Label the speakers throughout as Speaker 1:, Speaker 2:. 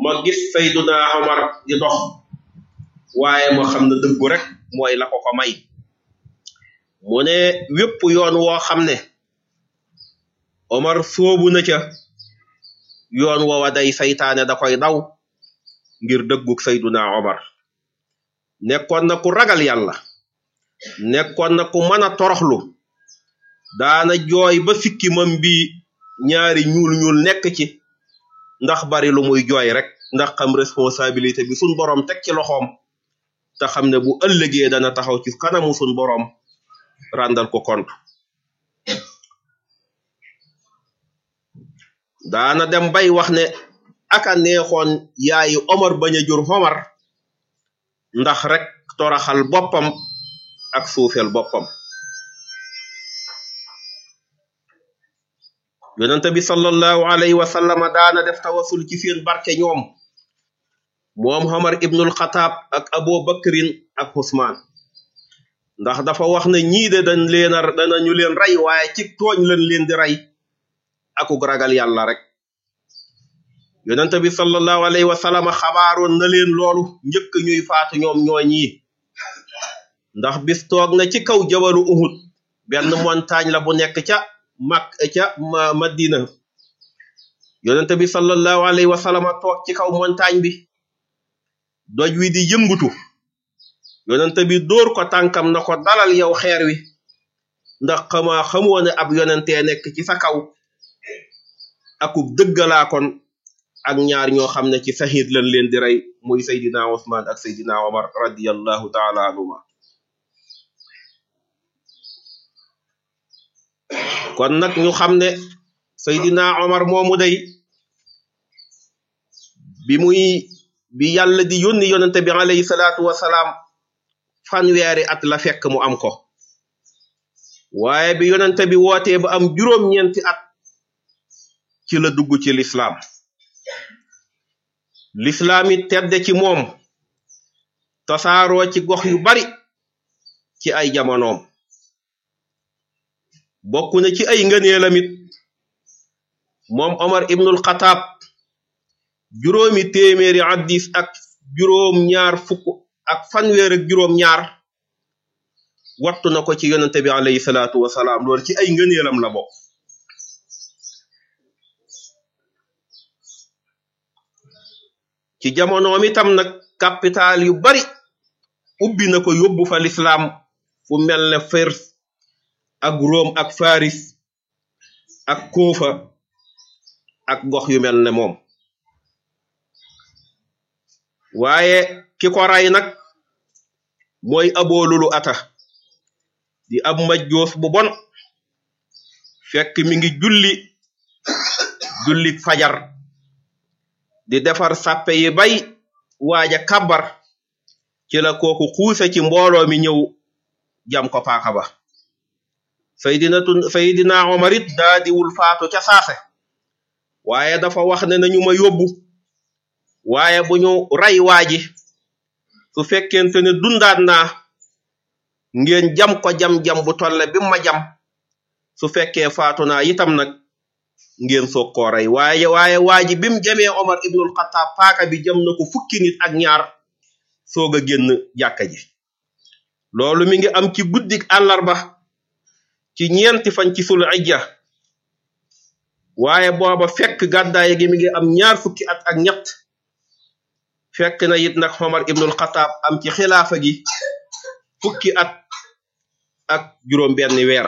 Speaker 1: ma gis sayduna omar di dox waaye ma xam ne dëggu rek mooy la ko ko may mu ne wépp yoon woo xam ne omar soobu na ca yoon woowa day saytaane da koy daw ngir dëggug sayduna omar nekkoon na ku ragal yàlla nekkoon na ku mën a toroxlu daana jooy ba sikki mam bi ñaari ñuul ñuul nekk ci ndax bari lu muy jooy rek ndax xam responsabilité bi sun boroom teg ci loxoom te xam ne bu ëllëgee dana taxaw ci kanamu sun boroom ràndal ko kont daana dem bay wax ne aka neexoon yaayi omar bañ a jur omar ndax rek toraxal boppam ak suufeel boppam yonente bi sallallahu alayhi wa sallama daana def tawasul ci seen barke ñoom moom Omar ibnul Xataab ak Abu Bakrin ak Usmaan ndax dafa wax ne ñii de dañ leen a danañu leen rey waaye ci tooñ lañ leen di rey akuk ragal yàlla rek yonente bi sallallahu alayhi wa sallama xabaaroon na leen loolu njëkk ñuy faatu ñoom ñoo ñii ndax bis toog na ci kaw jabalu Uhud benn montagne la bu nekk ca mak ca madina yonente bi sallallahu alayhi wa sallam toog ci kaw montagne bi doj wi di yëngutu yonente bi dóor ko tànkam na ko dalal yow xeer wi ndax xamaa xamoo ne ab yonentee nekk ci sa kaw akub dëggalaa kon ak ñaar ñoo xam ne ci sahid lañ leen di rey muy Seydina Usmaan ak Seydina Omar radiyallahu taala anhuma kon nag ñu xam ne Seydina Omar moomu day bi muy bi yàlla di yónni yonente bi alayhi salaatu wasalaam fanweeri at la fekk mu am ko waaye bi yonente bi wootee ba am juróom-ñeenti at ci la dugg ci lislaam lislaam it tedde ci moom tasaaroo ci gox yu bari ci ay jamonoom bokk na ci ay ngëneelamit moom Omar ibnul Xataab juróomi téeméeri addis ak juróom ñaar fukk ak fanweer ak juróom ñaar wattu na ko ci yonente bi alayhi salaatu wasalaam loolu ci ay ngëneelam la bokk ci jamonoom itam nag capital yu bari ubbi na ko yóbbu fa lislaam fu mel ne Fars ak Rome ak Faris ak Kuufa ak gox yu mel ne moom waaye ki ko ray nag mooy aboolulu ata di ab majjoos bu bon fekk mi ngi julli julli fajar di defar sàppe yi bay waaja kabar ci la kooku xuuse ci mbooloo mi ñëw jam ko paaka ba saydinatu saydina omar it daa diwul faatu ca saase waaye dafa wax ne nañu ma yóbbu waaye bu ñu ray waaji su fekkente ne dundaat naa ngeen jam ko jam-jam bu tolle bi ma jam su fekkee faatu naa itam nag ngeen soog koo rey waaye waaye waaji bim jamee omar ibnul xataab paaka bi jam na ko fukki nit ak ñaar soog a génn jàkka ji loolu mi ngi am ci guddik àllarba ci ñeenti fan ci sul ijja waaye booba fekk gàddaay gi mi ngi am ñaar fukki at ak ñett fekk na it nag Omar ibnul Xataab am ci xilaafa gi fukki at ak juróom benn weer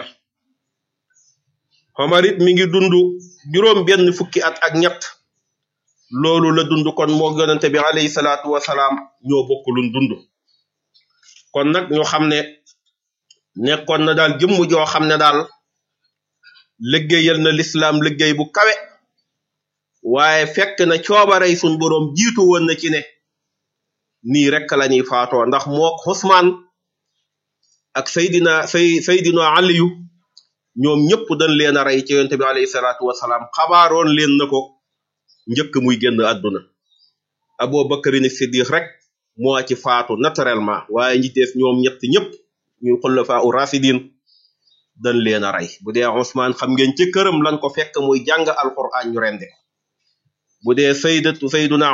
Speaker 1: Omar it mi ngi dund juróom benn fukki at ak ñett loolu la dund kon moo yonente bi alayhi salaatu wasalaam ñoo bokk luñ dund kon nag ñu xam ne nekkoon na daal jëmm joo xam ne daal liggéeyal na lislaam liggéey bu kawe waaye fekk na coobarey sun boroom jiitu woon na ci ne nii rek la ñuy faatoo ndax mook Usmaan ak Seydina say Seydina Aliyu ñoom ñëpp dañ leen a rey ci yonent bi alayhi salaatu wasalaam xabaaroon leen na ko njëkk muy génn àdduna Abu Bakrin Siddiq rek moo ci faatu naturellement waaye ñi des ñoom ñett ñëpp ñu xulafaa u rasidin dañ leen a rey bu dee Usmaan xam ngeen ci këram lan ko fekk muy jàng alquran ñu rendi ko bu dee saydatu sayduna